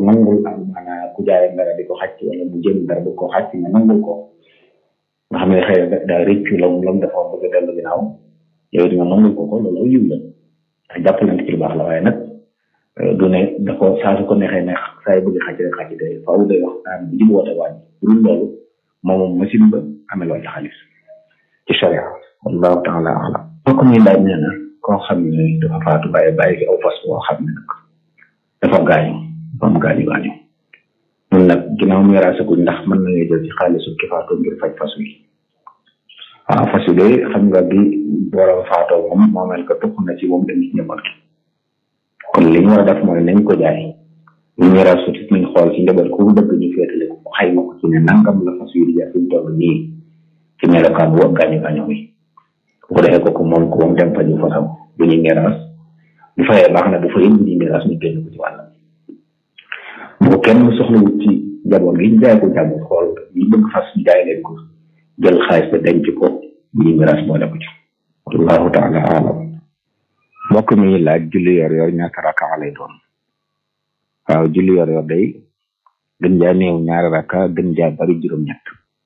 nangul am maanaam ku jaay dara di ko xàcc wala mu jëm dara di ko xàcc nga nangul ko nga xam ne xëy na daa rëccu la mu lam dafa bëgg a dellu ginnaaw yow di nga nangul ko ko loolu yiw la ndax jàppalante ci lu baax la waaye nag du ne da ko saa su ko neexee neex saa yu bëgg xàcc rek xàcc de faaw day waxtaan bu jub woote wàññi bu dul loolu moom moom machine ba amee loolu xaalis ci sharia wallahu taala alam bokk muy laaj nee na koo xam ne dafa faatu bàyyi bàyyi fi aw fas boo xam ne nag dafa gaañu dafa am gaañu gaañu mun nag ginnaaw miraasaguñ ndax mën nañu jël ci xaalisu ki faatu ngir faj fas wi waaw fas wi de xam nga bi borom faatoo moom moomeel ko tuq na ci moom dem ci njaboot gi kon li ñu war a def mooy nañ ko jaay ñu miraasu ci nañ xool ci njaboot ku bëgg ñu féetale ko xayma ko ci ne nangam la fas wi di jar fi mu toll nii ci melokaan bu gaañu gaañu wi bu ko defee kooku moom ko moom dem fa ñu fasam bu ñuy miraas bu fayee baax na bu fayee bu ñuy miraas ñu génn ko ci wàllam bu ko kenn soxlawut ci njaboot gi ñu jaay ko jàmbur xool ñu bëgg fas ñu jaay leen ko jël xaalis ba denc ko bu ñuy miraas boole ko ci wallahu taala alam mbokk mi laaj julli yor yor ñaata raka lay doon waaw julli yor yor day gën jaa néew ñaari raka gën jaa bari juróom-ñett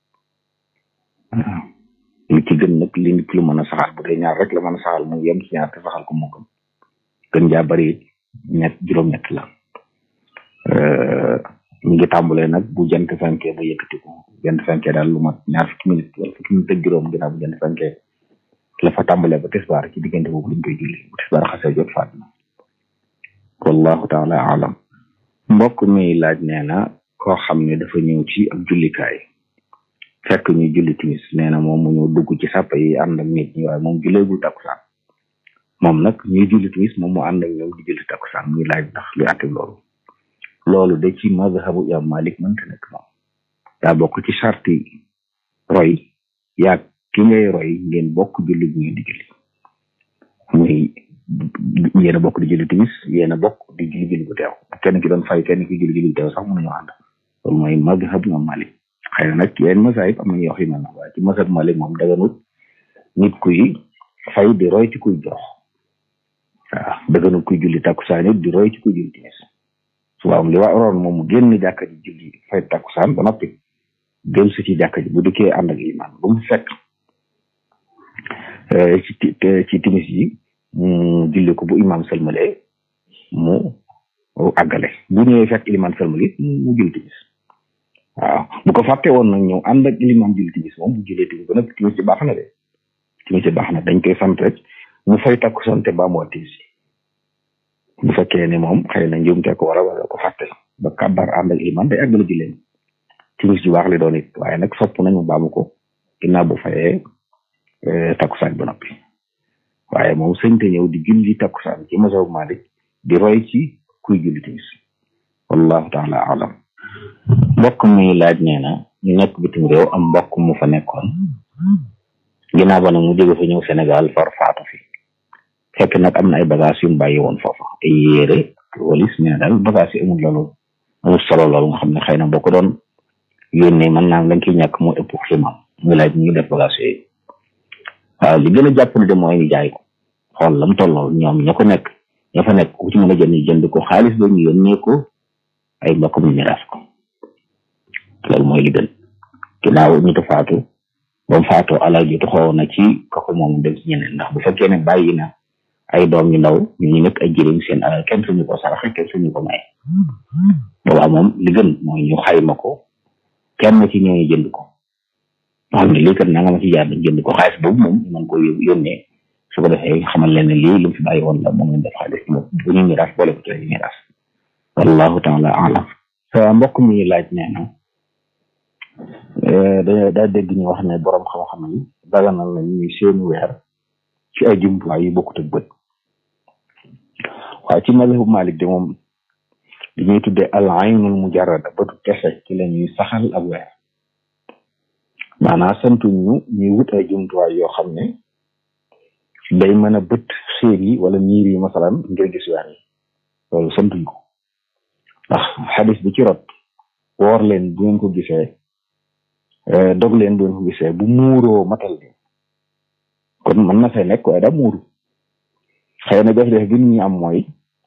waaw li ci gën nag li nit lu mën a saxal bu dee ñaar rek la mën a saxal mu yem ci ñaar te saxal ko moo gën gën jaa bari ñett juróom-ñett la ñu ngi tàmbalee nag bu jant fenkee ba yëkkati ko jant fenkee daal lu mat ñaar fukki minute wala fukki minute ak juróom ginnaaw bu jant fenkee la fa tàmbalee ba tisbaar ci diggante boobu lañ koy julli bu tisbaar xasee jot faat na wallahu taala alam mbokk mi laaj nee na koo xam ne dafa ñëw ci ab jullikaay fekk ñu julli timis nee na moom mu ñëw dugg ci sàpp yi ànd ak nit ñi waaye moom julleegul takkusaan moom nag ñuy julli timis moom mu ànd ak ñoom di julli takkusaan muy laaj ndax lu àtte loolu loolu de ci mazhabu imam malik mënta nekk moom daa bokk ci sarti roy yaag ki ngay roy ngeen bokk julli bu ngeen di julli muy yéen a bokk di julli timis yéen a bokk di julli julli bu teew kenn ki doon fay kenn ki julli julli bu teew sax mënuñu ànd loolu mooy mazhabu imam malik xëy na nag yeneen masaayib am nañu wax yu mel na waaye ci mazhab malik moom daganut nit kuy fay di roy ci kuy jox waaw daganut kuy julli takkusaan it di roy ci kuy julli timis suba li waa waroon moom mu génn jàkka ji julli fay takkusaan ba noppi dellu si ci jàkka ji bu dikkee ànd ak iman bu mu fekk ci ci timis yi mu julli ko bu imam sëlmalee mu àggale bu ñëwee fekk iman sëlmali mu julli timis waaw bu ko fàtte woon nag ñëw ànd ak limaam julli timis moom bu jullee timis ba nag timis ci baax na de timis ci baax na dañ koy sant rek mu fay takku sante ba mu timis bu fekkee ne moom xëy na njuumte ko wala wala ko fàtte ba kàbbar ànd ak limaam day àggale julleen timis ju baax li doon it waaye nag sopp nañ mu baamu ko ginnaaw bu fayee takkusaan ba noppi waaye moom sëñte ñëw di julli takkusaan ci mazhab Malik di roy ci kuy julli timis wallahu taala alam mbokk mi laaj nee na ñu nekk bitim réew am mbokk mu fa nekkoon ginnaaw ba nag mu jóge fa ñëw Sénégal far faatu fi fekk nag am na ay bagage yu mu bàyyi woon foofa ay yére walis nee na daal bagage yi amul loolu amul solo loolu nga xam ne xëy na boo ko doon yónnee mën naa lañ ciy ñàkk moo ëpp ximam muy laaj ñu ngi def bagage yooyu waaw li gën a jàppale de mooy ñu jaay ko xool lam tolloo ñoom ña ko nekk ña fa nekk ku ci mën a jënd jënd ko xaalis ba ñu yónnee ko ay mbokkam ñu miraas ko loolu mooy li gën ginnaaw ñu ta faatu ba mu faatoo alal ji taxaw na ci kooku moom dem ci ñeneen ndax bu fekkee ne bàyyi na ay doom ñu ndaw ñu ñu nekk ay jëriñ seen alal kenn suñu ko saraxe kenn suñu ko maye boobaa moom li gën mooy ñu xayma ko kenn ci ñooñu jënd ko moo xam ne lii kat nanga ma ci jaar dañ jënd ko xaalis boobu moom ñu mën ko yónnee su ko defee xamal leen ne lii lu mu fi bàyyi woon la moom lañ def xaalis bu ñu miraas boole ko ci miraas wallahu taala alam sa mbokk mi laaj nee na da daa dégg ñu wax ne borom xam-xam yi daganal na ñuy seeni weer ci ay jumtuwaay yu bokkut ak bët waaye ci mazhabu Malik de moom li ñuy tuddee al aynul mujarrada bëtu kese ci la ñuy saxal ak weer maanaam santuñ ñu ñuy wut ay jumtuwaay yoo xam ne day mën a bët xéer yi wala niir yi masalan ngir gis weer yi loolu santuñ ko ndax xadis bi ci rot woor leen bu ngeen ko gisee dog leen bu ngeen ko gisee bu muuroo matal bi kon mën na fay nekk waaye daa muuru xëy na jafe-jafe bi nit ñi am mooy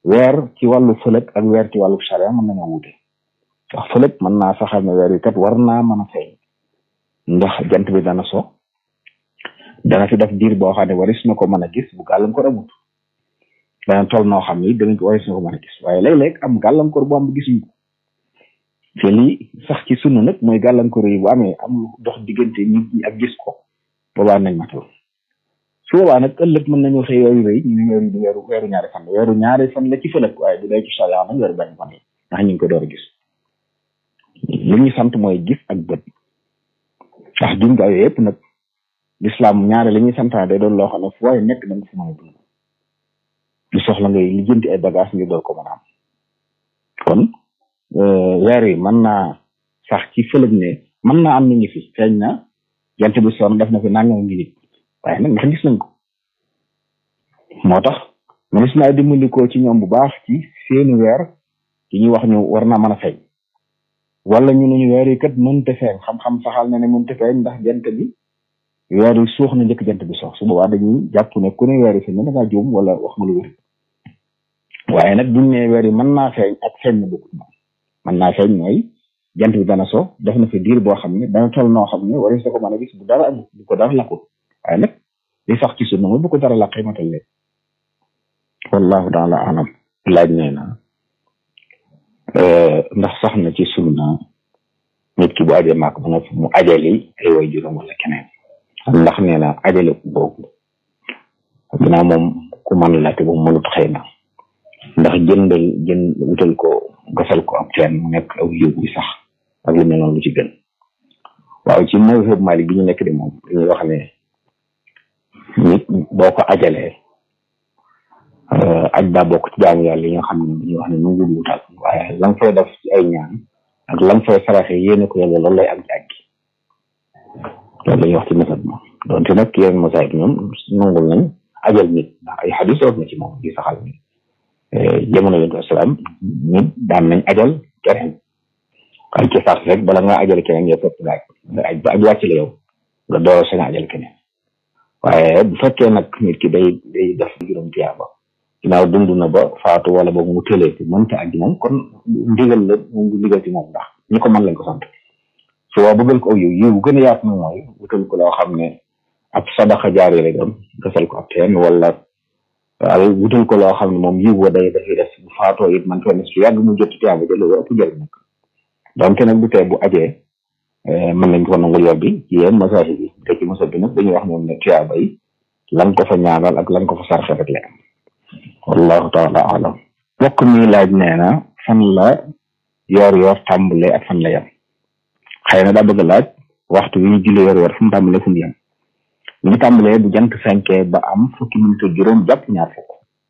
weer ci wàllu fëlëg ak weer ci wàllu charia mën nañoo wute ndax fëlëg mën naa saxal ne weer yi kat war naa mën a feeñ ndax jant bi dana so dana fi def diir boo xam ne waris na ko mën a gis bu gàllankoor amut dana toll noo xam ni danañ ko waris na ko mën a gis waaye léeg-léeg am gàllankoor bu am bi gisuñ ko te lii sax ci sunna nag mooy gàllankoor yi bu amee am lu dox diggante nit ñi ak gis ko boobaa nañ matal su boobaa nag ëllëg mën nañoo xëy weeru rëy ñu ne weeru du weeru weeru ñaari fan la weeru ñaari fan la ci fëlëg waaye bu dee ci sariya nag weeru benn fan la ndax ñu ngi ko door a gis li ñu sant mooy gis ak bët ndax jumtuwaay yooyu yëpp nag lislaam ñaare li ñuy santaane day doon loo xam ne fu waaye nekk da nga fi mën a dund du soxla ngay lijjanti ay bagage ngir door ko mën a am kon weer yi mën naa sax ci fëlëg ne mën naa am ni ngi fi feeñ na jant bi sonn def na fi nangam ngi nit waaye nag ndax gis nañ ko moo tax manis naa dimbandikoo ci ñoom bu baax ci seeni weer yi ñuy wax ñu war naa mën a feeñ wala ñu ne ñu weer yi kat mënta feeñ xam-xam saxal na ne mënta feeñ ndax jant bi weer yi suux na njëkk jant bi sox su boobaa dañuy jàpp ne ku ne weer yi feeñ na da ngaa juum wala wax nga lu wér waaye nag buñ ne weer yi mën naa feeñ ak feeñ na bokkut moom mën naa feeñ mooy jant bi dana so def na fi diir boo xam ne dana toll noo xam ne waris na ko mën a gis bu dara amul bu ko dara lakkul waaye nag li sax ci sunna mooy bu ko dara laqee matal leen wallahu taala alam laaj nee na ndax sax na ci sunna nit ki bu ajee maak ba noppi mu ajali ay way juróom wala keneen ndax nee na ajale boobu ginnaaw moom ku mën la te bu mënut xëy na ndax jëndal jën wutal ko gasal ko ab teen mu nekk aw yiw bi sax ak lu mel noonu lu ci gën waaw ci mazhab Malik bi ñu nekk di moom dañuy wax ne nit boo ko ajalee aj daa bokk ci jaamu yàlla yi nga xam ne dañuy wax ne nu ngi wutal waaye lam fay def ci ay ñaan ak lam fay saraxe yéene ko yàlla loolu lay am ci aj gi loolu la ñuy wax ci mazhab moom donte nag yéen mazhab ñoom nangul nañ ajal nit ndax ay xadis root na ci moom di saxal ni jamono yonent asalaam nit daan nañ ajal keneen waaye ci sax rek bala nga ajal keneen yow fekk nga aj nga aj ba aj wàcc la yow nga door sañ ajal keneen waaye bu fekkee nag nit ki day day def juróom tiyaaba ginnaaw dund na ba faatu wala boog mu tëlee ci mënta aji moom kon ndigal la moom du ndigal ci moom ndax ñi ko mën lañ ko sant su waa bëggal ko aw yiw yiw bu gën a yaatu na mooy wutal ko loo xam ne ab sadaxa jaari lay doon gasal ko ab teen wala waaw wutal ko loo xam ne moom yiw wa day dafay def bu faatoo it man fenn su yàgg mu jot tiyaaba ja loolu ëpp jëriñ nag donc nag bu tee bu ajee mën nañ ko nangul yob bi ci yéen masahi bi te ci masa bi nag dañuy wax ñoom ne tiyaaba yi lan ko fa ñaanal ak lan ko fa sarxe rek la am wallahu taala alam bokk mi laaj nee na fan la yoor yoor tàmbale ak fan la yem xëy na daa bëgg laaj waxtu wi ñu julli yoor yoor fu mu tàmbale fu mu yem ñu ngi tàmbalee bu jant fenkee ba am fukki minute juróom jàpp ñaar fukk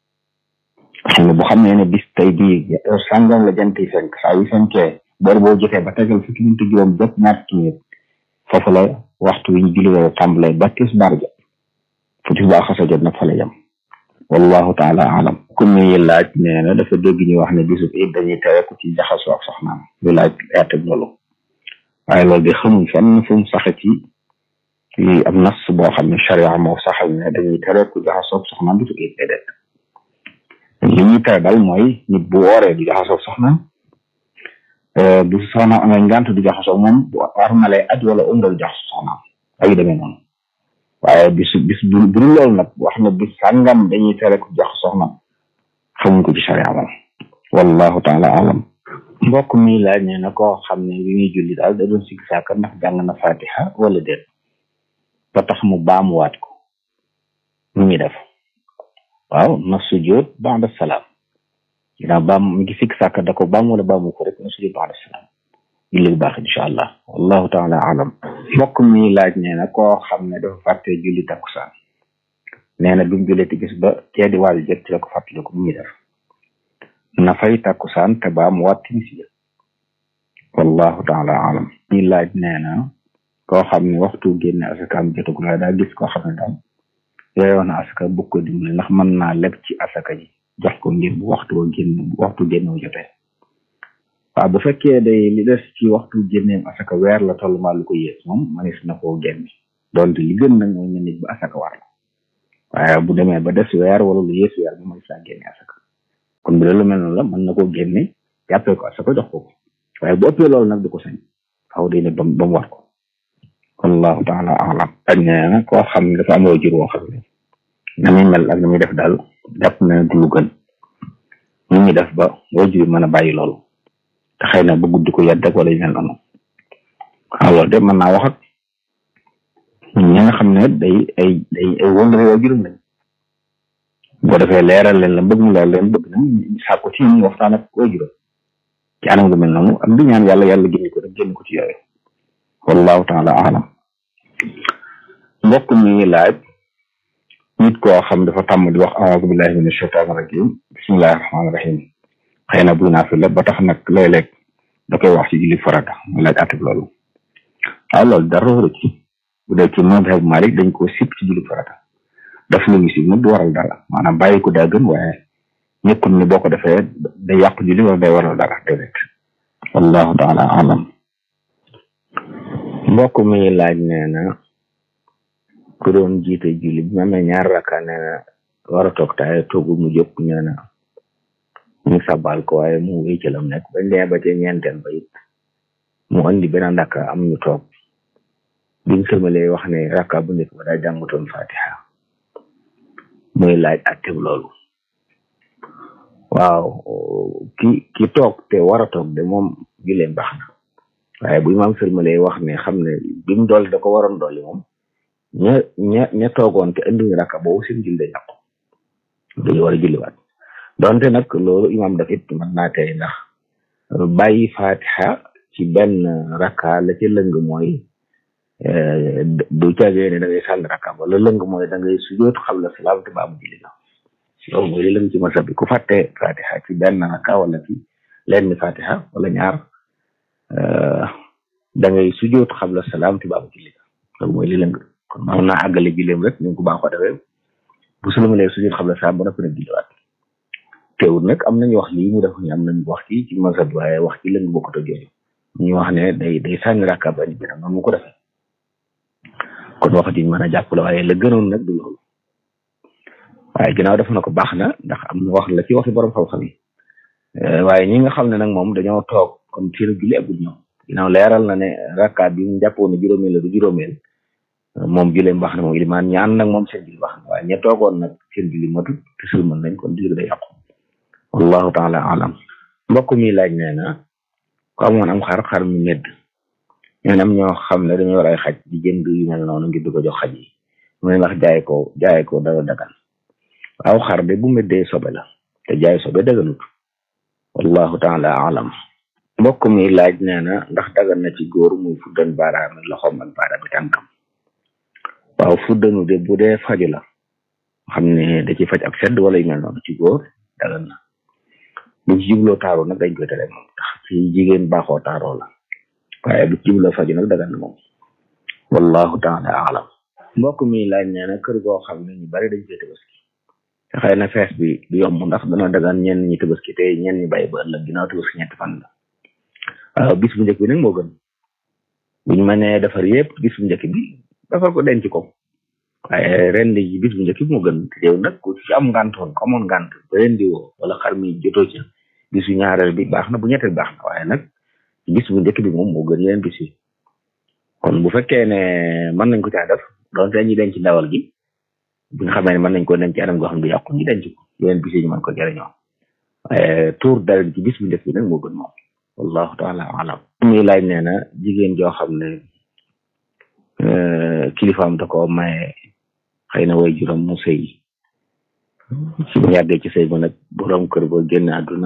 xam ne bu xam ne ne bis tey bii sàngam la jant yi fenk saa yu fenkee boor boo jotee ba tegal fukki minute juróom jàpp ñaar fukki minute foofu la waxtu wi ñu julli yoor tàmbalee ba tisbaar jot fu tisbaar xasa jot nag fa la yem wallahu taala alam ku muy laaj nee na dafa dégg ñu wax ne bisu it dañuy tere ku ci jaxasoo ak soxnaam lu laaj yaateg loolu waaye loolu de xamuñ fenn fu mu saxe ci ci am nas boo xam ne charia moo saxal ne dañuy tere ku jaxasoo ak soxnaam bisu it déedéet li ñuy tere daal mooy nit bu wooree du jaxasoo ak soxnaam bu soxnaam amee ngant du jaxasoo moom war na lay aj wala umra du jaxasoo soxnaam ay demee noonu waaye bis bis bu bu dul loolu nag wax ne bis sàngam dañuy tere ku jax soxna xamuñ ko ci sharia moom wallahu taala alam mbokk mi laaj ne na koo xam ne bi muy julli daal da doon sikk saaka ndax jàng na fatiha wala déet ba tax mu baamuwaat ko nu muy def waaw na sujjoot ba'da salaam ginnaaw baam mi ngi sikk saaka da ko baam wala baamu ko rek na sujjoot ba'da salaam julli bu baax incha allah wallahu taala alam mbokk mi laaj nee na koo xam ne dafa fàtte julli takkusaan nee na bi mu jullee ti gis ba kee di waaj jot ci la ko fàttali ko mu ngi def na fay takkusaan te ba mu waat timis ja wallahu taala alam mi laaj nee na koo xam ne waxtu génne asakaam jotagul waaye daa gis koo xam ne daal yooyoon na asaka bëgg ko dimbali ndax mën naa leb ci asaka ji jox ko ngir bu waxtu génn waxtu génnew jotee waaw bu fekkee day li des ci waxtu génneem asaka weer la toll maa lu ko yées moom manis na koo génne donte li gën nag mooy nit ba asaka war la waaye bu demee ba des weer wala lu yées weer bu manis naa génne asaka kon bu dee lu mel noonu la mën na koo génne jàppee ko asaka jox ko ko waaye bu ëppee loolu nag du ko sañ xaw day ne ba ba mu war ko wallahu taala alam ak nee na koo xam ne dafa am waajur woo xam ne na muy mel ak na muy def daal jàpp na du lu gën ñu ñuy def ba waajur mën a bàyyi loolu te xëy na ba guddi ko yedd ak wala yu mel noonu waaw loolu de mën naa wax ak ñi nga xam ne day ay day ay wóllare waajuram lañ boo defee leeral leen la bëgg mu leeral leen bëgg nañ sàkku ci ñu waxtaan ak waajuram ci anam gu mel noonu ak di ñaan yàlla yàlla génn ko rek génn ko ci yooyu wallahu taala alam mbokk mi laaj nit koo xam dafa tàmm di wax aoudu billahi min ashaitan rajim bismillahi rahmani rahim xëy na buy naa fi la ba tax nag léeg-léeg da koy wax ci julli farata mu laaj atib loolu waaw loolu dara wóoru ci bu dee ci madhab Malik dañ ko sip ci julli farata daf lu ñu si nag du waral dara maanaam bàyyi ko daa gën waaye ñëkkul ni boo ko defee day yàq julli wala day waral dara déedéet wallahu taala alam mbokk mi laaj nee na ku doon jiite julli bi ma amee ñaar rakka nee na war a toog taay toogu mu jóg nee na ñu sabal ko waaye mu wéy ci lam nekk bañ demee ba ca ñeenteel ba it mu andi beneen rakka am ñu toog biñ sëmalee wax ne rakka bu njëkk ba daa jàngutoon fatiha muy laaj atteb loolu waaw ki ki toog te war a toog de moom gileem baax na waaye bu imaam sëlmalee wax ne xam ne bi mu dolli da ko waroon dolli moom ña ña ña toogoon te andiwuñu rakka boobu seen julli day yàqu dañu war a julliwaat donte nag loolu imaam daf it mën naa tey ndax bàyyi fatiha ci benn rakka la ci lëng mooy du caagee ne da ngay sànni rakka ba la lëng mooy da ngay sujoot xam la salaam te baamu julli la loolu mooy li lëng ci masa bi ku fàtte fatiha ci benn rakka wala ci lenn fatiha wala ñaar da ngay sujoot xam la salaam te baamu julli la loolu mooy li lëng kon mën naa àggale julleem rek ñu ko baaxoo defee bu sulumalee sujoot xam la salaam ba noppi nag julliwaat teewul nag am nañu wax lii ñu def ñu am nañu wax ci ci masa bi waaye wax ci lëng bokkut ak yooyu ñu wax ne day day sànni rakka ba ñu gën a noonu mu ko defee kon wax ji mën a jàpp la waaye la gënoon nag du loolu waaye ginnaaw def na ko baax na ndax am na wax la ci waxi borom xam-xam yi waaye ñi nga xam ne nag moom dañoo toog comme seen julli agul ñoom ginnaaw leeral na ne rakka bi mu jàppoon ne juróomeel la du juróomeel moom julleem baax na moom ilimaan ñaan nag moom seen julli baax na waaye ña toogoon nag seen julli matut te sulmal nañ kon julli day yàqu wallahu taala alam mbokk mi laaj nee na ko amoon am xar xar mi medd ñoo am ñoo xam ne dañoo war ay xaj di jënd yu mel noonu ngir di ko jox xaj yi mu ne ndax jaay ko jaay ko dara dagan waaw xar de bu meddee sobe la te jaay sobe daganut wallahu taala alam mbokk mi laaj nee na ndax dagan na ci góor muy fuddan baaraami loxoom ak baaraami tànkam waaw fuddanu de bu dee faju la xam ne da ci faj ak sedd wala yu mel noonu ci góor dagan na bu ci jubloo taaroo nag dañ koy tere moom tax ci jigéen baaxoo taaroo la waaye bu ci jubloo faju nag dagan na moom wallahu taala alam mbokk mi laaj nee na kër goo xam ne ñu bari dañ koy tabaski te xëy na fees bi du yomb ndax dana dagan ñenn ñi tabaski te ñenn ñi bàyyi ba ëllëg ginnaaw tabaski ñetti fan la waaw bis bu njëkk bi nag moo gën bu ñu mënee defar yëpp bis bu njëkk bi defar ko denc ko waaye ren di bis bu njëkk bi moo gën te yow nag ku ci am ngànt woon ko amoon ngànt ba ren di woo wala xar mi jotoo ca bisu ñaareel bi baax na bu ñetteel baax na waaye nag bis bu njëkk bi moom moo gën yeneen bis yi kon bu fekkee ne mën nañ ko caa def donte ñu denc ndawal gi bi nga xamee ne mën nañ ko denc anam goo xam ne du yàqu ñu denc ko yeneen bis yi ñu mën ko jëriñoo waaye tuur dara ci bis bu njëkk bi nag moo gën moom wallahu taala alam muy laaj nee na jigéen joo xam ne kilifaam da ko maye xëy na way juróom mu sëy ci mu yàggee ci sëy ba nag borom kër ba génn àdduna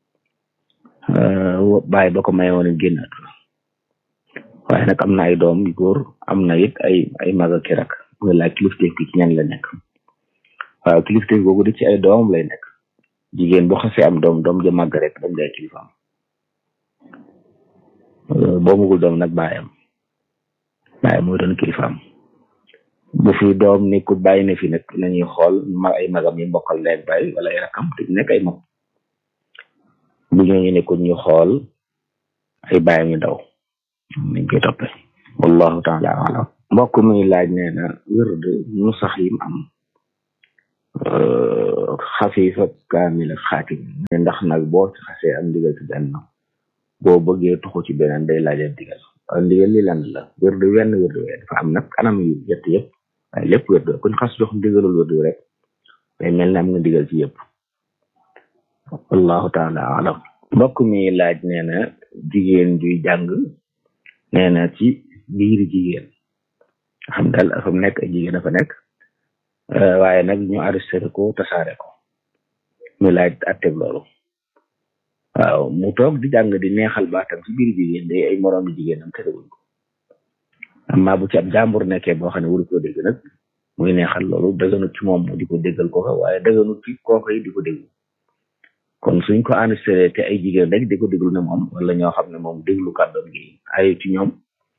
bàyyi ba ko maye woon génn àdduna waaye nag am na ay doom yu góor am na it ay ay mag ak rak muy laaj kilifteef gi ci ñan la nekk waaw kilifteef googu di ci ay doomam lay nekk jigéen bu xasee am doom doom ja màgg rek dañ lay kilifaam boo mugul doom nag bàyyam bàyyi mooy doon kilifaam bu fi doom nekkul bàyyi na fi nag nañuy xool ma ay magam yi mbokkal leeg bàyyi wala ay rakam te nekk ay mag bu ñooñu nekkul ñu xool ay bàyyam yu ndaw nañ koy toppee wallahu taala alam mbokk mi laaj nee na wërd nu sax yim am xafiifa kaamil ak xaatim ndax nag boo ci xasee am ndigal ci benn boo bëggee tuxu ci beneen day laajal ndigal waaye ndigal li lan la wérdu wenn wérdu wee dafa am nag anam yu yett yëpp waaye lépp wérdu kuñ xas jox ndigalul wérdu rek day mel ne am nga ndigal ci yëpp wallahu taala alam mbokk mi laaj nee na jigéen juy jàng nee na ci biir jigéen xam daal fa mu nekk ay jigéen dafa nekk waaye nag ñu arrêté ko tasaare ko ñu laaj atteb loolu waaw mu toog di jàng di neexal baatam ci biir jigéen day ay moroomi jigéenam terewuñ ko amma bu ci ab jàmbur nekkee boo xam ne wuru ko dégg nag muy neexal loolu dëgganut ci moom di ko déggal kooka waaye dëgganut ci kooka yi di ko déglu kon suñ ko enregistré te ay jigéen rek di ko déglu ne moom wala ñoo xam ne moom déglu kàddoom gi ay ci ñoom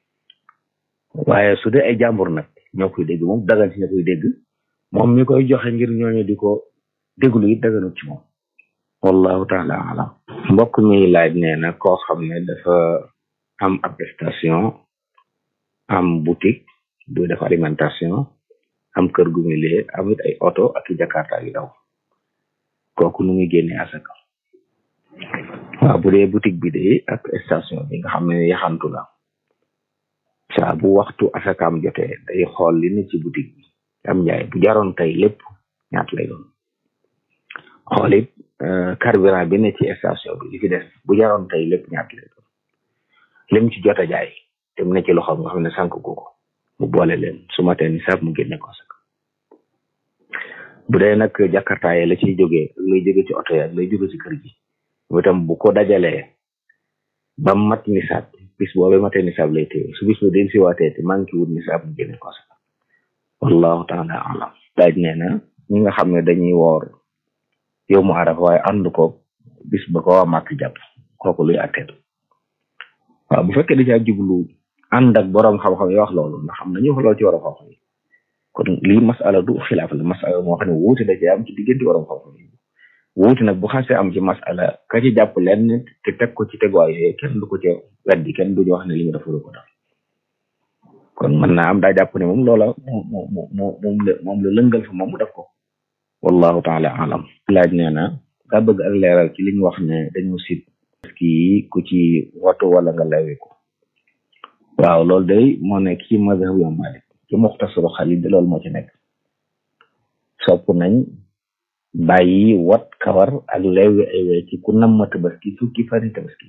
waaye su dee ay jàmbur nag ñoo koy dégg moom dagan ci ñoo koy dégg moom mi koy joxe ngir ñooñu di ko déglu it daganut ci moom wallahu taala alam mbokk mi laaj nee na koo xam ne dafa am ab station am boutique du def alimentation am kër gu muy lee amit ay oto ak i jakarta yu daw kooku nu muy génne asaka waaw bu dee boutique bi de ak station bi nga xam ne yaxantu la saa bu waxtu asakaam jotee day xool li ne ci boutique bi am njaay bu jaroon tey lépp ñaat lay doon xool it carburant bi ne ci station bi li fi des bu jaroon tey lépp ñaat lay doon lim ci jot a jaay te mu ne ci loxoom nga xam ne sànq ko mu boole leen su ma tee ni sax mu génne ko sax bu dee nag jakarta yi la ciy jógee ak lay jóge ci oto yi ak lay jóge ci kër gi mu itam bu ko dajalee ba mat nisaab bis boobee matee nisaab lay téye su bis ba del si waatee te manqué wut nisaab mu génne ko sax wallahu taala alam daaj nee na ñi nga xam ne dañuy woor yow mu araf waaye ànd ko bis ba ko waa màkk jàpp kooku luy atteetu waaw bu fekkee da caa jublu ànd ak boroom xam-xam yi wax loolu ndax xam nañu wax loolu ci waroom xam-xam yi kon lii masala du xilaaf la masala moo xam ne wuute da ci am ci diggante waroom xam-xam yi wuute nag bu xasee am ci masala ka ci jàpp lenn te teg ko ci teguwaay yooyu kenn du ko ca weddi kenn duñu wax ne li nga def ko def kon mën naa am daa jàpp ne moom loola moo moo moo moom la moom la lëngal fa moom mu def ko wallahu taala alam laaj nee na daa bëgg ak leeral ci li ñu wax ne dañu sit kii ku ci watu wala nga lawe ko waaw loolu day moo nekk ci mazhab Imam Malik ci muxtasaru xalil de loolu moo ci nekk sopp nañ bàyyi wat kawar ak lewi ay we ci ku nam ma tabaski fukki fani tabaski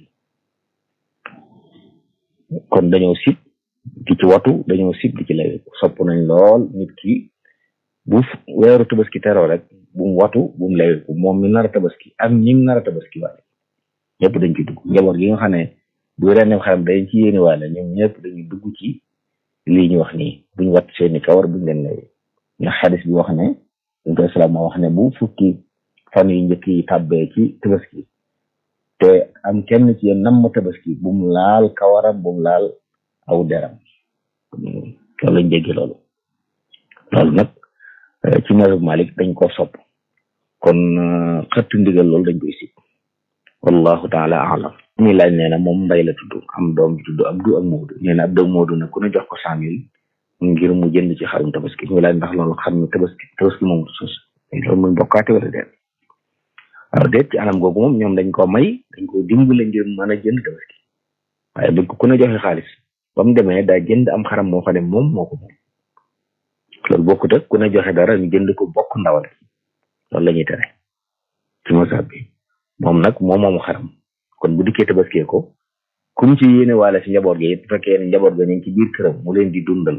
kon dañoo sib di ci watu dañoo sib di ci lewi sopp nañ lool nit ki bu weeru tabaski teroo rek bu mu watu bu mu lewi ko moom mi nar a tabaski ak ñi nar a tabaski waale ñëpp dañ ci dugg njaboot gi nga xam ne bu ren xaram dañ ci yéene waale ñoom ñëpp dañuy dugg ci lii ñu wax nii buñ wat seeni kawar buñ leen lewi ndax xadis bi wax ne dañ koy salaam moo wax ne bu fukki fan yu njëkk yi tàbbee ci tabaski te am kenn ci yéen nam ma tabaski bu mu laal kawaram bu mu laal aw deram loolu lañ jéggi loolu loolu nag ci mazhab Malik dañ ko sopp kon xëttu ndigal loolu dañ koy sib wallahu taala alam mi laaj nee na moom mbay la tudd am doom bi tudd Abdu ak Moodu nee na Abdu ak Moodu nag ku ne jox ko cent mille ngir mu jënd ci xarum tabaski mi laaj ndax loolu xam ne tabaski tabaski moom sos loolu muy bokkaate wala déet waaw déet ci anam googu moom ñoom dañ ko may dañ ko dimbale ngir mën a jënd tabaski waaye bu ko ku ne joxe xaalis ba mu demee daa jënd am xaram moo xam ne moom moo ko moom loolu bokkut ak ku ne joxe dara ñu jënd ko bokk ndawal loolu la ñuy tere ci masab bi moom nag moom moomu xaram kon bu dikkee tabaskee ko kum ci yéene waale si njaboot gi it bu fekkee ne njaboot ga ñu ngi ci biir këram mu leen di dundal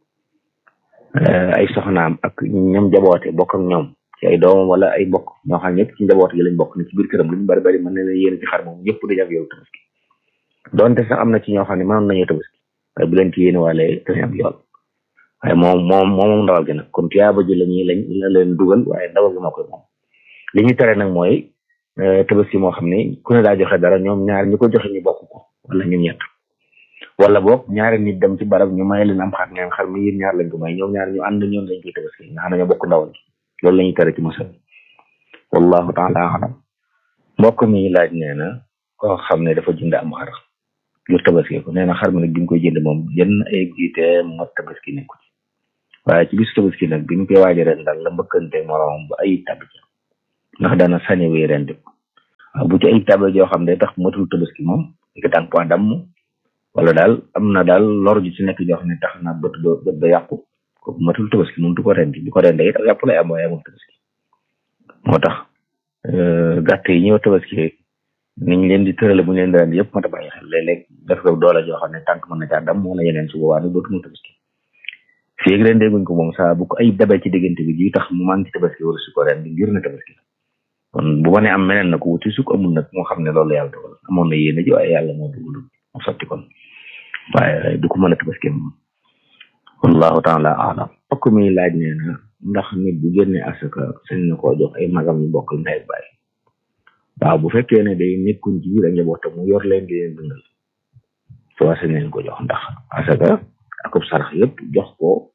ay soxnaam ak ñoom jaboote bokk ak ñoom ci ay doomam wala ay bokk ñoo xam ñëpp ci njaboot gi lañ bokk ne ci biir këram lu ñu bari bari mën na leen yéene ci xar moom ñëpp dañu ak yow tabaski donte sax am na ci ñoo xam ne mënoon nañu tabaski waaye bu leen ci yéene waale dañu am yool waaye moom moom moom ndawal gi nag kon tiyaaba ji lañuy lañ la leen dugal waaye ndawal gi moo koy moom li ñu tere nag mooy tabaski moo xam ne ku ne daa joxe dara ñoom ñaar ñi ko joxe ñu bokk ko wala ñoom ñett wala boog ñaari nit dem ci barab ñu may leen am xar ngeen xar mi yéen ñaar lañ ko may ñoom ñaar ñu ànd ñoom lañ koy tabaski nga xam ne ñoo bokk ndawal gi loolu la ñuy tere ci mosal wallahu taala alam mbokk mi laaj nee na koo xam ne dafa jënd am xar ngir tabaski ko nee na xar mi nag bi mu koy jënd moom yenn ay jiite mot tabaski nekku ci waaye ci bisu tabaski nag bi ñu koy waaja ren daal la mbëkkante moroomam ba ayib tàbbi ci ndax dana sañe wéy ren di waaw bu ci ayib tàbbi joo xam ne tax matul tabaski moom di ko tànk point damm wala daal am na daal lor ji ci nekk joo xam ne tax na bët ba bët ba yàqu kooku matul tabaski moom du ko rendi bu ko rendee it yàpp lay am waaye amul tabaski moo tax gàtt yi ñëw tabaski niñ leen di tërale bu ñu leen di rendi yëpp mat a bàyyi xel léeg-léeg def ko doole joo xam ne tànk mën na caa dam moo na yeneen su boobaa nag dootu mu tabaski fii ak ren dégguñ ko moom saa bu ko ay dabee ci diggante bi ji tax mu manqué tabaski wala su ko ren di ngir na tabaski kon bu ma ne am meneen na ko wuti su ko amul nag moo xam ne loolu yàlla dogal amoon na yéene ji waaye yàlla moo dugalul mu sotti kon waaye du ko mën a tabaski moom wallahu taala alam fokk mi laaj nee na ndax nit bu génne asaka sañ na koo jox ay magam ñu bokkal ndey baay waaw bu fekkee ne day nekkuñ ci biir ak njabootam mu yor leen di leen dundal soo sañ leen ko jox ndax asaka akub sarax yëpp jox ko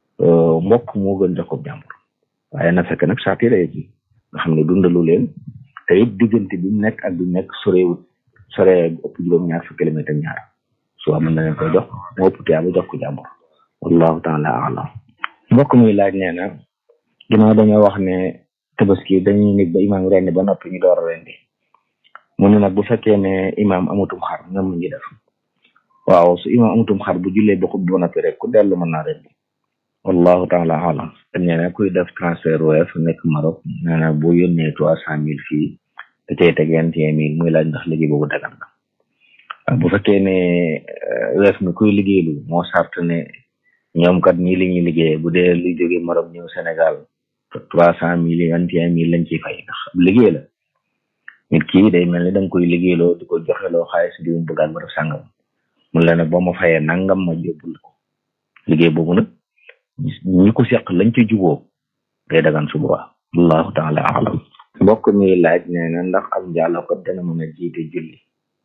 mbokk moo gën jox ko jàmbur waaye na fekk nag saati ree ji nga xam ne dundalu leen te it diggante bi mu nekk ak bi mu nekk sorewut sore ëpp juróom ñaar fukki kilomètre ak ñaar su mën na leen koy jox moo ëpp tiyaaba jox ko jàmbur wallahu taala alam mbokk muy laaj nee na ginnaaw dañoo wax ne tabaski dañuy nit ba imaam rendi ba noppi ñu door a rendi mu ne nag bu fekkee ne imaam amutum xar ñoom ñu def waaw su imaam amutum xar bu jullee ba xub ba noppi rek ku dellu mën naa rendi wallahu taala alam nee na kuy def transfert weef nekk Maroc nee na bu yónnee trois cent mille fii da cay teg vingt et un mille muy laaj ndax liggéey boobu dagan na bu fekkee ne weef mi kuy liggéeylu moo sart ne ñoom kat ñii li ñuy liggéey bu dee lu jóge Maroc ñëw Sénégal trois cent mille vingt et un mille lañ ciy fay ndax liggéey la nit kii day mel ni da nga koy liggéeyloo di ko joxeloo xaalis di mu bëggaan ba def sàngam mun la ne boo ma fayee nangam ma yóbbul ko liggéey boobu nag ñi ko seq lañ ci juboo day dagan su boobaa allahu taala alam mbokk mi laaj nee na ndax am njaaloo ko dana mën a jiite julli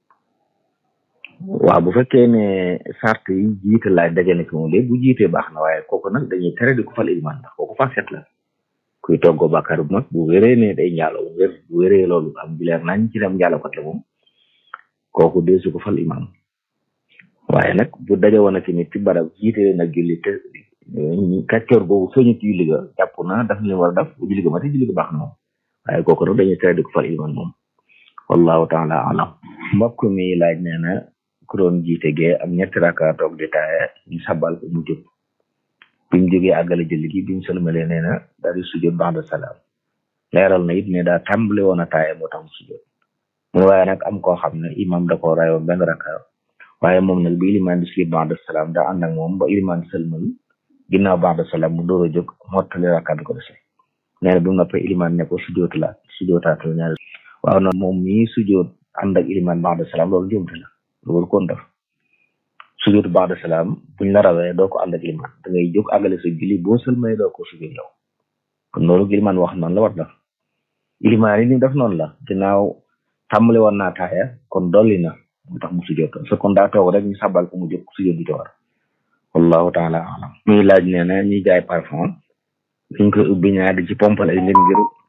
waaw bu fekkee ne sart yi jiite laaj dajale ci moom léegi bu jiitee baax na waaye kooku nag dañuy tere di ko fal iliman ndax kooku fa set la kuy toggoo bàkkaar bu mag bu wéree ne day njaaloo bu wér bu wéree loolu am bileer nañ ci dem njaalookat la moom kooku dee su ko fal imam waaye nag bu daje woon ak nit ci barab jiite leen ak julli te kàccoor boobu feeñu ci julli ga jàpp na daf leen war a def bu julli ga mate julli ga baax na moom waaye kooku nag dañuy tere di ko fal iliman moom wallahu taala alam mbokk mi laaj nee na ku doon jiite gee am ñetti raka toog di taaye ñu sabal ko mu jóg bi mu jógee àggale julli gi bi mu sëlmalee nee na daal di sujjóot ba'da salaam leeral na it ne daa tàmbale woon a taaye moo tax mu sujjóot mun waaye nag am koo xam ne imam da ko rayoon benn raka waaye moom nag bi iliman di sujjóot ba'da salaam daa ànd ak moom ba iliman sëlmal ginnaaw ba'da salaam mu door a jóg mottali raka bi ko dese nee na bi mu noppee iliman ne ko sujjóotu la sujjóotaatul ñaari waaw noonu moom mii sujjóot ànd ak iliman ba'da salaam loolu jumte la loolu kon def sujjóot ba'da salaam buñ la rawee doo ko ànd ak iliman da ngay jóg àggale sa julli boo sëlmay doo ko sujjóot yow kon loolu iliman wax noonu la war def iliman yi ni def noonu la ginnaaw tàmbali woon naa taaya kon dolli na mu tax mu sujjóot sa kon daa toog rek ñu sabal ko mu jóg sujjóot bi ci war wallahu taala alam muy laaj nee na ñuy jaay parfum dañ koy ubbi ñaar di ci pompal ay nit ngir